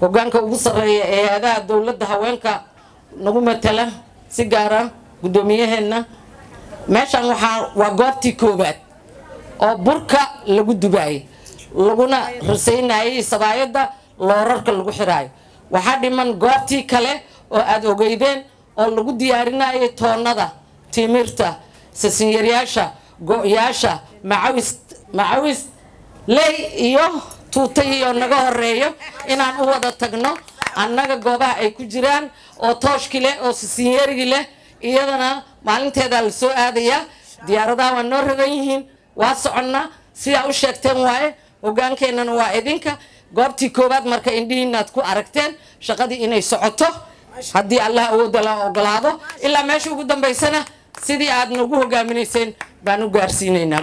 hogaanka ugu sarreeya ee hay-adaha dowladda haweenka nagu matala si gaara guddoomiyaheenna meeshan waxaa waa goobtii koowaad oo burka lagu dubaayay laguna rasaynayay sabaayadda loorarka lagu xiraayo waxaa dhiman goobtii kale oo aada ogeydeen oo lagu diyaarinayay toonnada timirta sasinyaryyaasha go-yaasha macawis macawis ley iyo tuutay iyo naga horeeyo inaan u wada tagno annaga goobaha ay ku jiraan oo tooshki leh oo sasinyarigi leh iyadana maalinteedaa la soo aadayaa diyaaradaha waa noo ragan yihiin waa soconnaa sidaa u sheegteen waaye hogaankeenana waa idinka goobtii koowaad marka indhihiinaad ku aragteen shaqadii inay socoto haddii allah awoodda la ogolaado ilaa meesha ugu dambaysana sidii aad nagu hogaaminayseen baan u gaarsiinaynaa